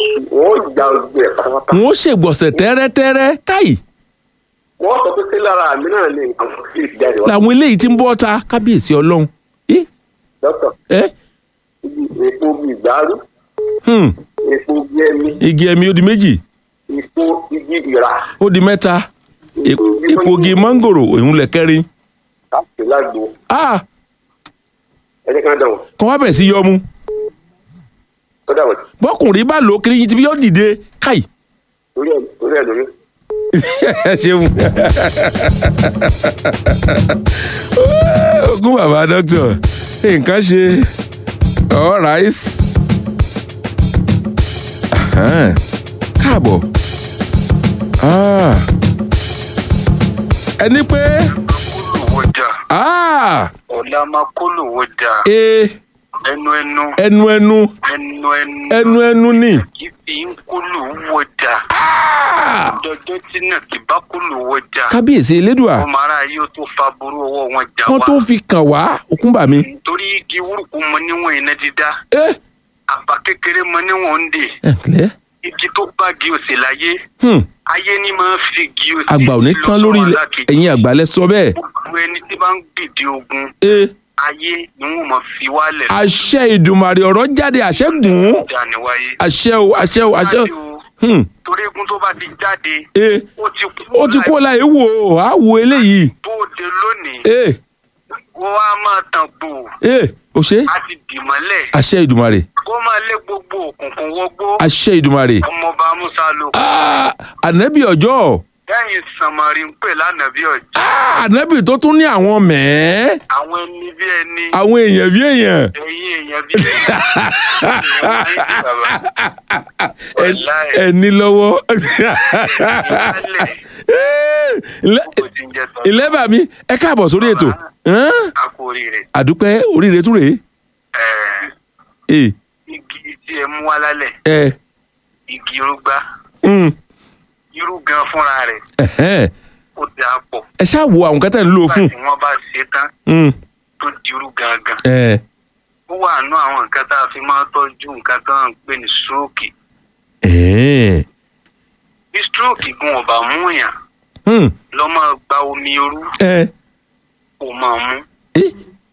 sùn wọ́n ya ojú ẹ̀ pátápátá. wọn ó ṣègbọ̀nsẹ̀ tẹ́rẹ́tẹ́rẹ́ káì wọ́n sọ pé kí lára mi náà ní nǹkan tó fi jáde wá. làwọn eléyìí ti ń bọ́ ta kábíyèsí ọlọ́run ẹ dókítà ẹ epo bí ìgbárú hmm, epo bí ẹmí igi ẹ̀mí ó di méjì epo igi ìrà ó di mẹ́ta e- epogi mángòrò òun lẹ̀ kẹrin láti lágbo ah ẹ̀jẹ̀ kan dà wọ́n kọ́ wá bẹ̀rẹ̀ sí yọmu ó dà wọ́n bọ́kùnrin bá lò ó kiri yín ti bí yóò dìde káì torí ẹ̀ torí ẹ̀ lómi. ẹ ṣeun ogún bàbá dókítà nǹkan ṣe all right Ahan. káàbọ̀ Ah. ẹni pé kólùwọ́jà ah, ọ̀la máa kólùwọ́jà e ẹnu ẹnu ẹnu ẹnu ẹnu ẹnu ẹnu ẹnu ni kì í fi ń kólùwọ́jà Ah. dọjọ́ tí náà kì bá kólùwọ́jà kábíyèsí elédùà ọmọ ara yóò tó fa burú ọwọ́ wọn jà kán wá tó fi kàn wá òkúńbà mi torí igi wúrùkú mọ níwọ̀n iná dídá ẹ àbá kékeré mọ níwọ̀n ń dè ẹ ǹlẹ́ igi tó bá gi òsè láyé Hmm. ayé ni máa ń fi gi òsè àgbà ò ní tán lórí ilẹ̀ ẹ̀yin àgbà lẹ sọ bẹ́ẹ̀ gbogbo ẹni tí bá ń gbìdì ogun ẹ ayé ni wọn máa fi wálẹ̀ àṣẹ ìdùmàrè ọ̀rọ̀ jáde àṣẹ gùn ún dání wáyé. àṣẹ o àṣẹ o àṣẹ o Wájú o, Hmm. torí egun tó bá ti jáde ẹ ó ti kú ó ti kó láì wò ó á wo eléyìí bóde lónìí ẹ kó wá máa tàn gbò ẹ ò ṣe á ti dì mọ́lẹ̀ àṣẹ ìdùmàrè kó máa lé gbogbo òkùnkùn wọgbó àṣẹ ìdùmàrè ọmọọba musa ló Ah, ànábì ọjọ́ lẹ́yìn sànmọ́rí ń pè lánàá bí ọ̀jẹ̀ Ah, ànábì tó tún ní àwọn mẹ́ẹ́ àwọn ẹni bí ẹni àwọn èèyàn bí èèyàn ẹ̀yin èèyàn bí Ẹ- ẹni lọ́wọ́ Ilé- kò ti ń jẹ tán ilé bà mí ẹ káàbọ̀ sórí ètò Hán? a kú oríire àdúpẹ́ oríire tún rèé Ẹ̀, ẹ igi tí ẹ mú wá lálẹ́ ẹ igi irúgbá mm, irú gan fúnra rẹ̀ ẹ̀hẹ́n. ó dáa pọ̀ ẹ ṣáà wo àwọn kẹtẹ ń lò fún nígbà tí wọ́n bá ṣe é tán Mm, tó di irú gangan ẹ ó wà nú àwọn nǹkan tá a fi máa ń tọ́jú nǹkan tó ń pè ní stroke ẹ bí stroke gun ọ̀bà mú yàn mm, lọ́ máa gba omi irú ẹ kó máa mú ẹ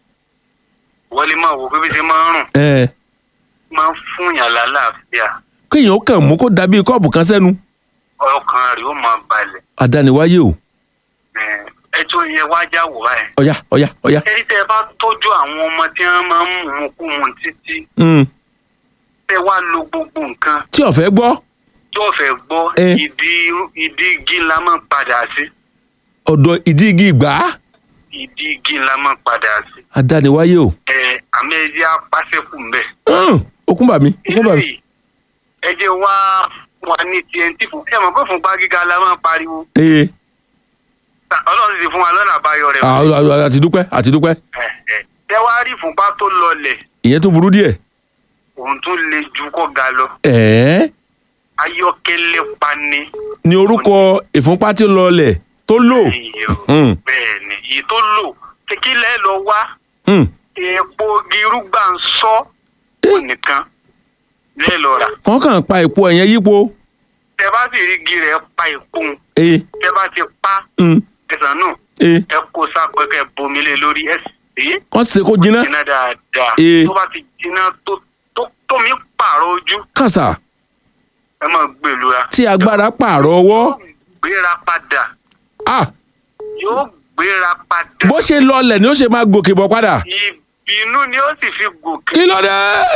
wọ́n lè máa wò pé bí ṣe máa ń rùn ẹ máa ń fún yàn lálàáfíà kéèyàn ó kàn mú kó dàbí kọ́ọ̀pù kan sẹ́nu ọkàn rẹ̀ ó máa balẹ̀ àdániwáyé o Ẹ̀, ẹ tó yẹ wájà wò báyìí. ọ̀yá ọ̀yá ọ̀yá ẹni tẹ́ ẹ bá tọ́jú àwọn ọmọ tí wọ́n máa ń mú un kú mu títí Mm, tẹ́ wá lo gbogbo nǹkan tí ọ̀fẹ́ gbọ́ tó fẹ́ gbọ́ Ẹ. ìdí ìdí igi ńlá máa ń padà sí ọ̀dọ̀ ìdí igi ìgbà ìdí igi ńlá máa ń padà sí. àdániwáyé o ẹ àmì ẹjẹ apásẹkù mbẹ. Mm, okúnbà mi okúnbà mi eléyìí ẹjẹ wá wà ní tnt fún ẹ mọ̀ pé fúnpá gíga la máa ń pariwo ee ọlọ́run ti fún wa lọ́nà àbáyọ rẹ̀. à- à- àti dúpẹ́ àti dúpẹ́ Ẹ, ẹ. tẹ wá rí fúnpá tó lọlẹ̀ ìyẹn tó burú díẹ̀ òun tún le ju kọ́ ga lọ ẹ̀ẹ́ ayọ́kẹ́lẹ́ pani. ní orúkọ ìfúnpá tí ó lọlẹ̀ tó lò Ẹyẹ o. Mm, bẹ́ẹ̀ ni èyí tó lò kékeré lọ wá mm. epo girúgbà ń sọ ó nìkan lẹ́ẹ̀ lọ rà kàn kàn pa èpo ẹ̀yẹn yípo tẹ bá sì rí igi rẹ̀ pa ìkún ee tẹ bá ti pa mm, ẹ̀sán náà ee ẹ kó sápẹ́kẹ́ bomi lé lórí ẹ̀ sí kàn ṣe kó jiná jiná dáadáa Ee. tó bá ti jiná tó tó tómi pààrọ̀ ojú kàṣà ẹ máa gbèlúra tí agbára pààrọ̀ ọwọ́ yóò gbéra padà ah yóò gbéra padà bó ṣe lọlẹ̀ ni ó ṣe máa gòkè bọ̀ padà ìbínú ni ó sì fi gòkè. kí ló dé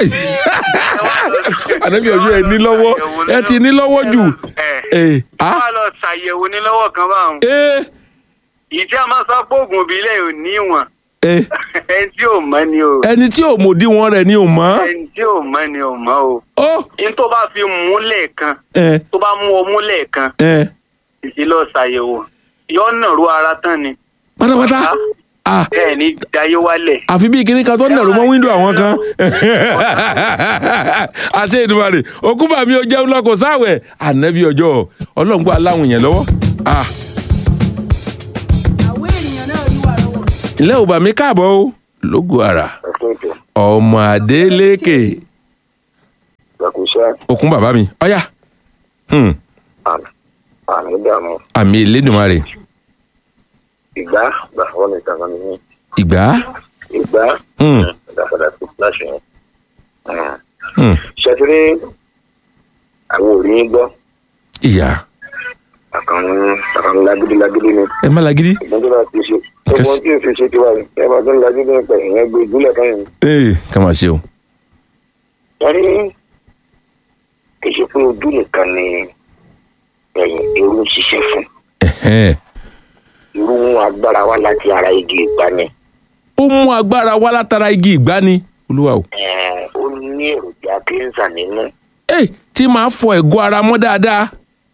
ànábì ọjọ́ ẹ ní lọ́wọ́ ẹ ti ní lọ́wọ́ jù ẹ ee ah wá lọ ṣàyẹ̀wò ní lọ́wọ́ kan báwọn. ee ìdí a máa sọ pé oògùn ìbílẹ̀ ò ní ìwọ̀n ee ẹni tí ò mọ̀ ni o ẹni tí ò mòdì wọn rẹ̀ ni ò mọ̀ ẹni tí ò mọ̀ ni ò mọ̀ o. ó ní tó bá fi mú lẹ́ẹ̀kan ẹ tó bá mú ọmú lẹ́ẹ̀kan ẹ ìdí lọ ṣàyẹ̀wò yóò nàró ara tán ni pátápátá ah bẹ́ẹ̀ ni dayé wálẹ̀. àfi bí kinní kan tó nàró mọ́ wíńdò àwọn kan àṣẹ ìdúmọ̀rẹ̀ òkúbà mi ò jẹun lọ kò sáwẹ̀ ànábì ọjọ́ ọlọ́ngbọ́ aláwìn yẹn lọ́wọ́ ah àwọn ènìyàn náà rí wà lọ́wọ́. ilé ò bà mí káàbọ̀ o lógo ara ẹ̀kọ́ ètò ọmọ adélékè ìgbàkúṣe iṣẹ́ okun bàbá mi ọ̀yà Hmm, àmì ìdààmú àmì Elédùmarè ìgbà gbàgbọ́ nìkan kan nìyí ìgbà ìgbà Hmm, ìdàpadà sí fúláṣì yẹn. hmm, ṣètìrí àwọn òrí ń gbọ́ ìyá àkànní àkànní lágídí lágídí ni ẹ má lagidi ìgbọ́n tó bá ti ṣe gbogbo tí o fi ṣe tiwa yìí ẹ bá tó ń lágídí nípa ìyẹn gbé ìdúlẹ̀ kan yìí. ee ká máa ṣe o torí kì í ṣe pé ojú nìkan ni ẹ̀yìn irú ń ṣiṣẹ́ fún Ẹ̀hẹ́n. irú mú agbára wá láti ara igi ìgbani ó mú agbára wá látara igi ìgbani olúwa o Ẹ̀, ó ní èròjà kíńsà nínú ee tí máa fọ ẹ̀gọ́ ara mọ́ dáadáa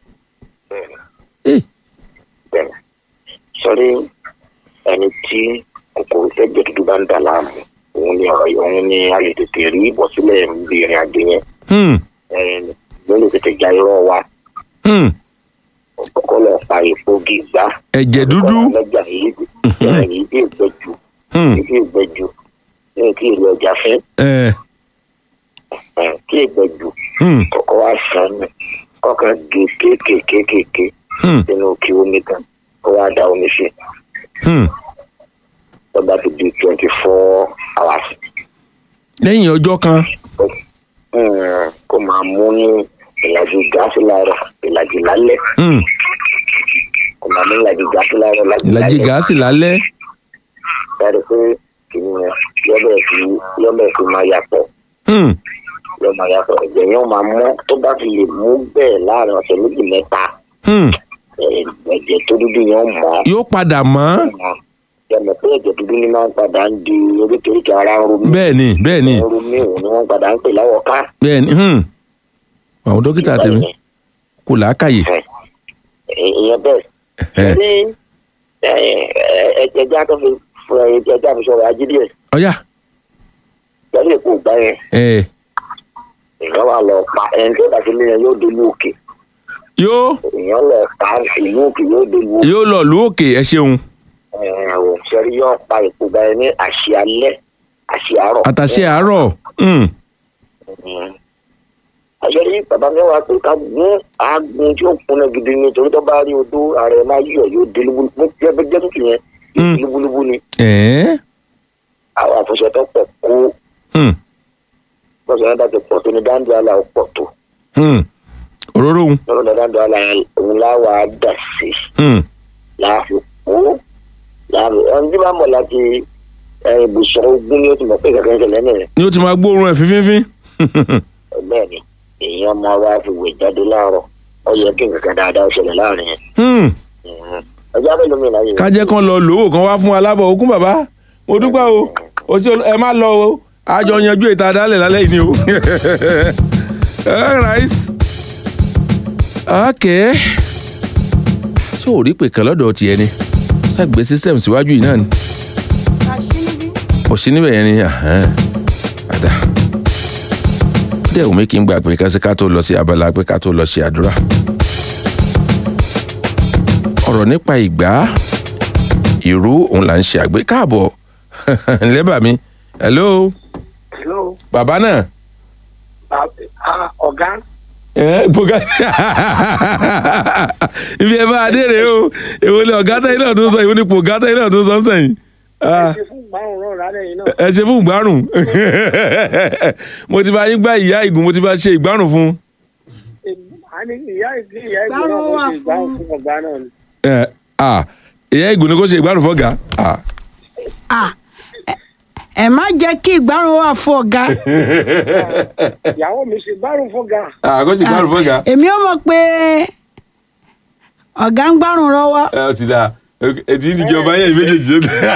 ee bẹ́ẹ̀ sọrí ẹni tí kòkòrò sẹ́jẹ̀ dúdú bá ń dà láàmú òun ni ọ̀rọ̀ yìí òun ni a lè tètè rí ìbọ̀sílẹ̀ níbi ìrìn àjò yẹn Hmm, Ẹ̀, ló lè tètè já irọ́ wa hmm. kọ́kọ́ lọ pa èpo gígbá ẹ̀jẹ̀ dúdú lọ́jà yìí yìí bí ìgbẹ́jú Hmm, yìí bí ìgbẹ́jú ní kí ìlú ọjà fún ẹ̀, ẹ̀, kí ìgbẹ́jú hmm, kọ́kọ́ wá sàn mí kọ́kàn gé kéékèèkéèké hmm, sínú kí omi kan kó wá da omi sí hmm. lọ́ba ti di twenty four hours lẹ́yìn ọjọ́ kan Mm, kó máa mú ní ìlàjì gáàsì láàárọ̀ ìlàjì lálẹ́ Hmm, kó máa mú ìlàjì gáàsì láàárọ̀ ìlàjì ìlàjì lálẹ́ gáàsì lálẹ́ dáre pé kìnìún yọbẹ̀ fi yọbẹ̀ fi máa yàtọ̀ Hmm, yọ máa yàtọ̀ ẹ̀jẹ̀ yẹn ó máa mú tó bá fi lè mú bẹ́ẹ̀ láàrin ọ̀sẹ̀ méjì mẹ́ta hmm. ẹ̀, ẹ̀jẹ̀ tó dúdú yẹn ó mọ̀ ọ́ yóò padà mọ́ yọmọ pé ẹ̀jẹ̀ dúdú ni máa ń padà ń di oríkèéríkèé ara ń romí bẹ́ẹ̀ ni bẹ́ẹ̀ ni ń romí òun ni wọ́n padà ń pè láwọ̀ ká bẹ́ẹ̀ ni hmm. àwọn dókítà tèmi kò làákàyè ìyẹn bẹ́ẹ̀ Ẹ̀hẹ́. ní ẹ̀jẹ̀ já tó fi fún ẹ̀jẹ̀ já fi sọ̀rọ̀ ajídí ẹ̀ ọ̀yà pẹ̀lú èkó ìgbà yẹn ẹ̀ èèyàn wà lọ pa ẹni tó bá ti lé yẹn yóò dolú òkè yóò èèyàn lọ pa ìlú òkè yóò dolú òkè yóò lọ lù òkè ẹ ṣeun ẹ̀hún sẹ́rí yóò pa èkó ìgbà yẹn ní àṣì alẹ́ àṣì àárọ̀. àtàṣe àárọ̀ Hmm, àṣẹrí bàbá mi wá pé ká gún àágùn tí ó kúnná gidi ni torí tó bá rí odó ààrẹ máa yíyọ yóò dé lúbúlúbú jẹ́ jẹ́ tuntun yẹn Mm. lúbúlúbú ni ẹ̀ẹ́ àwọn àfọ̀ṣẹ tó pọ̀ kó Hmm, bọ́sẹ̀ yẹn bá ti pọ̀ tó ní dáńdé àlà ó pọ̀ tó hmm. òróró òun lọ́dọ̀ ní dáńdé àlà yẹn òun láwa dà sí Hmm, láàfin kó láàfin ẹni tí bá mọ̀ láti ẹ, ibùsọ̀ ogun ni ó ti mọ̀ pé kẹ̀kẹ́ ń ṣẹlẹ̀ nìyẹn ni ó ti máa gbóòórùn ẹ̀ fífínfín bẹ́ẹ̀ ni èèyàn máa wá fi wè jáde láàárọ̀ ó yẹ kí nǹkan dáadáa ó ṣẹlẹ̀ láàrin yẹn Hmm, ọjọ́ mélòó mi láyé kájẹ́ kan lọ lówó kan wá fún alábọ̀ ogún bàbá mo dúpẹ́ o o ṣe ẹ má lọ o àjọ yanjú ètò àdálẹ̀ lálẹ́ yìí ni o alright okay ṣé ò rí pè kan lọ́dọ̀ tiẹ̀ ni ṣàgbé system síwájú yìí náà ni ò sí níbẹ̀ yẹn ni ahẹ́n, àdá dẹ́ òun mi kì í gbà pé kásí ká tó lọ sí abala pé ká tó lọ ṣe àdúrà ọ̀rọ̀ nípa ìgbà ìrú òun là ń ṣe àgbé káàbọ̀ lẹ́bàá mi hello Hello, bàbá náà ah, ah, ọ̀gá. ẹ bùkà ibi ẹ bá adé rèé o èwo ni ọ̀gá táyé náà tó sọ èwo ni pògá táyé náà tó sọ sẹ́yìn Ah, ẹ ṣe fún márùn rán rálẹ̀ yìí náà. ẹ ṣe fún ìgbárùn mo ti bá yín gbá ìyá ìgùn mo ti bá ṣe ìgbárùn fún a ní ìyá ìgbé ìyá ìgbé náà kó ṣe ìgbà fún ọ̀gá náà ni. ẹ ah ìyá ìgùn ni kò ṣe ìgbárùn fọ́gà ah Ah, ẹ- ẹ má jẹ́ kí ìgbárùn wà fún ọ̀gá ìyàwó mi ṣe gbárùn fún ọ̀gá. ah kò ṣe ìgbárùn fọ́gà èmi ò mọ̀ pé ọ̀gá ń gbárùn lọ́wọ́ ẹ ọ ti da ètí ìdíjọba yẹn méjèèjì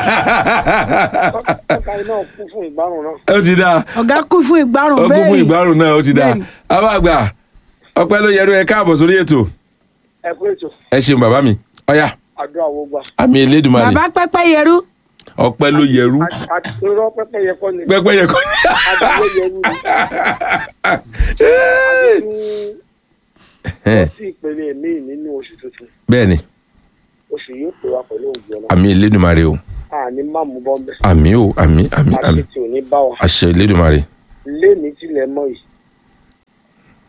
ọ̀gá náà kú fún ìgbárùn náà. ẹ ti da ọ̀gá kú fún ìgbárùn ọkùn bẹ́ẹ̀ fún ni. ìgbárùn náà ó ti da Bẹ́ẹ̀ni. abáàgbà ọpẹ́ ló yẹrú ẹ káàbọ̀ sórí ètò ẹ kú ètò ẹ ṣeun bàbá mi ọyà àdúrà wo gbà. àmì elédùnmarè bàbá pẹ́pẹ́ yẹrú ọpẹ́ ló yẹrú àti irọ́ pẹ́pẹ́ yẹ kọ́ ni. pẹpẹ yẹ kọ adúlé yẹrù ni. Ẹ, sí ìpele mi nínú oṣù tuntun bẹ́ẹ̀ni oṣù yóò pè wá pẹ̀lú òògùn ọ̀nà. àmì elédùnmarè o àní má mú bọ́m̀bẹ́. àmì o àmì àmì àmì àti tí ò ní bá wa. àṣẹ elédùnmarè léèmí tilẹ̀ mọ́ yìí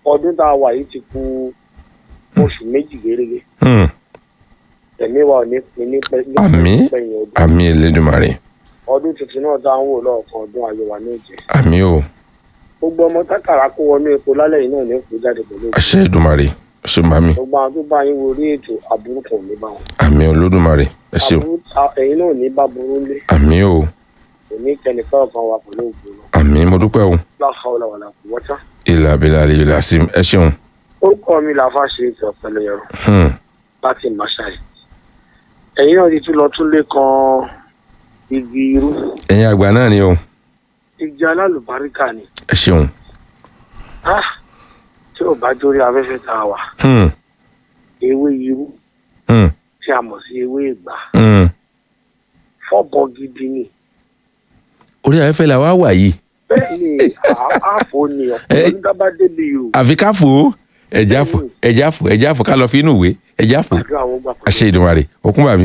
ọdún tá a wà yìí ti kù oṣù méjì gérégé Hmm. ẹ̀mí wa ò ní pin ní pẹ́ ní Àmín. pẹ́yìn ọdún àmì elédùnmarè ọdún tuntun náà tá à ń wò lọ́ọ̀kan ọdún ayọ̀ wa ní ìjẹ́ àmì o gbogbo ọmọ tákàrà kó wọnú epo lálẹ́ yìí náà ní kó jáde pẹ̀lú òkú àṣẹ ìdùnmarè ṣe bá mi gbogbo àwọn tó bá yín wo orí ètò àbúrò kan ò ní bá wọn àmì olódùmarè ẹ ṣeun Àbúrú- à- ẹ̀yin náà ò ní bá burú lé àmì o kò ní kẹ́nìkan ọ̀kan wà pẹ̀lú òkú náà àmì mo dúpẹ́ o láhàólà wàlà kù wọ́tá. ilà abilà aliyul asim ẹ ṣeun orúkọ mi làáfà ṣe ètò ọ̀pẹ̀lẹ̀ yẹrọ Hmm. láti màṣáì ẹ̀yin náà ti tún lọ tún lé kan igi irú ẹ̀yin àgbà náà ni o igi alálùbáríkà ni ẹ ṣeun Ah, tí ò bá jórí afẹ́fẹ́ tá a wà Hmm. ewé irú Hmm. tí a mọ̀ sí ewé ìgbà Hmm. fọ́bọ gidi ni orí afẹ́fẹ́ la wá wà yìí bẹ́ẹ̀ ni à- àfò ni ọ̀pọ̀ onídàbà débi yòó àfi ká fò ó ẹ̀já fò ẹ̀já fò ẹ̀já fò ká lọ fi inú ìwé ẹ̀já fò àdúrà wọn gbà àṣẹ ìdùnmarè òkun bàmí.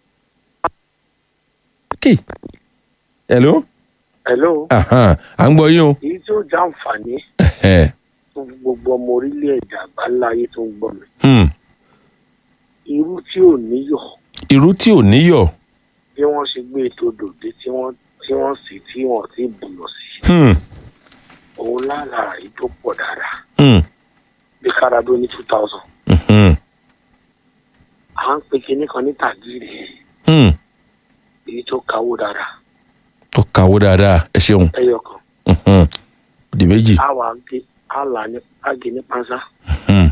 kí hello hello Ahan, à ń gbọ́ yín o èyí tí ó já àǹfààní Ẹ̀hẹ̀. fún gbogbo ọmọ orílẹ̀-èdè àgbáńlá ayé tó ń gbọ́ mi Hmm. irú tí ò níyọ̀ irú tí ò níyọ̀ bí wọ́n ṣe gbé ètò dòde tí wọ́n tí wọ́n sì tí wọ́n ti bùnà sí Hmm. òun lára èyí tó pọ̀ dáadáa Hmm. bí kárádó ní two thousand Mhm. à ń pe kinní kan ní tàgìrì Hmm. èyí tó kawó dáadáa ó kàwó dáadáa ẹ ṣeun ẹyọ kan Mhm. di méjì á wà gé á là ní á gé ní pánsá Hmm.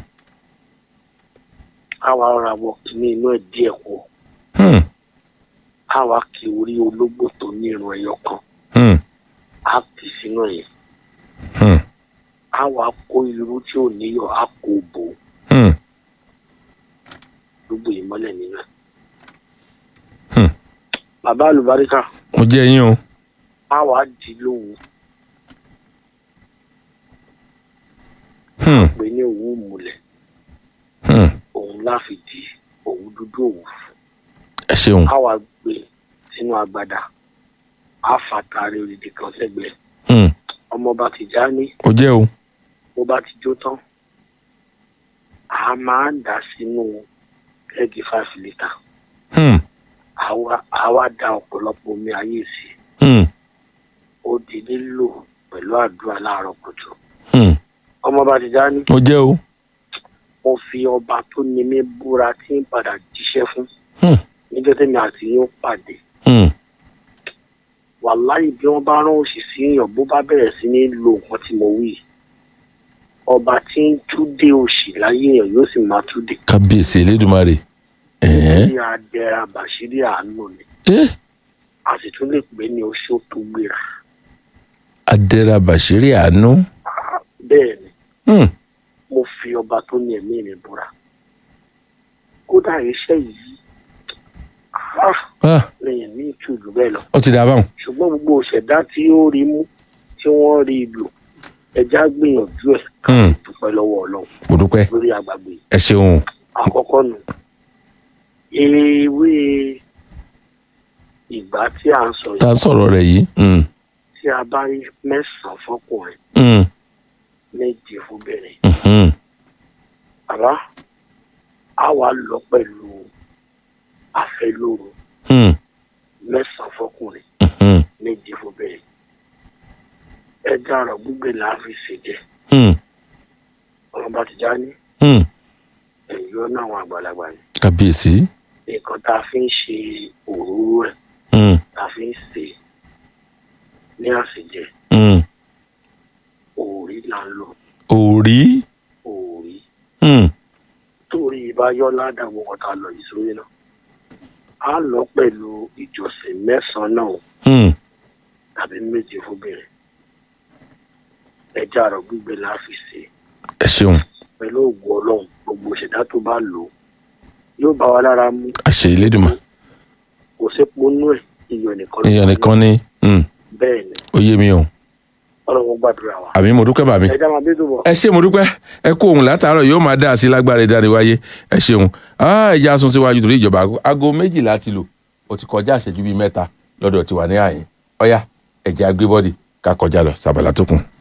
á wà ra wọ kíní inú ẹ̀ díẹ̀ kú Hmm. á wà kí orí ológbò tó ní irun ẹyọ kan Hmm. á kì sínú ẹ̀ Hmm. á wà kó irú tí ò níyọ̀ á kó bò ó Hmm. gbogbo ìmọ́lẹ̀ nínú ẹ̀. Hmm. bàbá àlùbáríkà mo jẹ́ yín o á wà dì í lóhùn Hmm. pé ní òwú múlẹ̀ Hmm. òun láfi di òwú dúdú òwú ẹ ṣeun á wà gbé sínú agbada á fàtàrí òdìdí kan sẹ́gbẹ̀ẹ́ Hmm. ọmọọba Tìjání mo jẹ́ o bó bá ti jó tán a máa ń dà sínú kẹ́ẹ̀gì five litre Hmm. àwa àwa da ọ̀pọ̀lọpọ̀ omi ayé sí i Hmm. ó di lílò pẹ̀lú àdúrà láàárọ̀ kùtù Hmm. ọmọọba Tìjání mo jẹ́ o mo fi ọba tó ní mi búra tí ń padà jíṣẹ́ fún Hmm. níjọ́ tẹ́mi àti yín ó pàdé Hmm. wàláyé bí wọ́n bá rán òṣì sí èèyàn bó bá bẹ̀rẹ̀ sí ní lo nǹkan tí mo wí ọba tí ń túdé òṣì láyé èèyàn yóò sì máa túdé kábíyèsí elédùnmarè ẹ̀ẹ́ bí adẹ́ra bàṣírí àánú ni ẹ́ a sì tún lè pè é ní oṣó tó gbéra adẹ́ra bàṣírí àánú bẹ́ẹ̀ ni Hmm. mo fi ọba tó ní ẹ̀mí mi búra kódà iṣẹ́ yìí ah, Ah, lẹ́yìn ní ìtúlù bẹ́ẹ̀ lọ ó ti dà báwọn ṣùgbọ́n gbogbo òṣèdá tí ó rí mú tí wọ́n rí lò ẹja gbìyànjú ẹ̀ ká Hmm. dúpẹ́ lọ́wọ́ ọlọ́run mo dúpẹ́ lórí àgbàgbé ẹ ṣeun àkọ́kọ́ nù ewé ìgbà tí à ń sọ tá a yìí sọ̀rọ̀ rẹ̀ yìí Hmm. tí a bá rí mẹ́sàn-án fọkùnrin Hmm. méje fúnbẹ̀rẹ̀ Mhm. àbá a wà lọ pẹ̀lú àfẹlóru Hmm. mẹ́sàn-án fọkùnrin Mhm. méje fúnbẹ̀rẹ̀ ẹja ọ̀rọ̀ gbígbé là á fi ṣèjẹ Hmm. ọ̀rọ̀ bá ti já ní Hmm. ẹ̀yọ́ náà àwọn àgbàlagbà ni kábíyèsí nǹkan tá a fi ń ṣe òróró rẹ̀ Hmm. tá a fi ń ṣe ní àṣejẹ Hmm. òòrí là ń lò òrí òòrí Hmm. torí ìbáyọ ládàgbò wọn tá a lọ yìí sórí náà a lọ pẹ̀lú ìjọsìn mẹ́sàn-án náà Hmm. tàbí méje fúnbẹ̀rẹ̀ ẹja àrọ̀ gbígbé la fi ṣe ẹ ṣeun pẹ̀lú ògùn ọlọ́run gbogbo ìṣẹ̀dá tó bá lò ó yóò bá wa lára mú àṣẹ ìlédùmarè kò sépo nú ẹ̀ iyọ̀ nìkan ló èèyàn wà nìkan ní Hmm. bẹ́ẹ̀ ni ó yé mi o ọlọ́run gbàdúrà wa àmì mo dúpẹ́ bàmí. ẹja máa bí tó bọ̀. ẹ ṣé mo dúpẹ́ ẹ kó ohun látàárọ̀ yóò máa dá sí lágbára ìdániwáyé ẹ ṣeun Ah, ẹja sún síwájú torí ìjọba aago- aago méjìlá ti lò ó ti kọjá àṣẹjú bíi mẹ́ta lọ́dọ̀ tiwa ní àyín ọ̀yá ẹ̀jẹ̀ agbébọ́dì ká kọjá lọ sábàlá tó kù.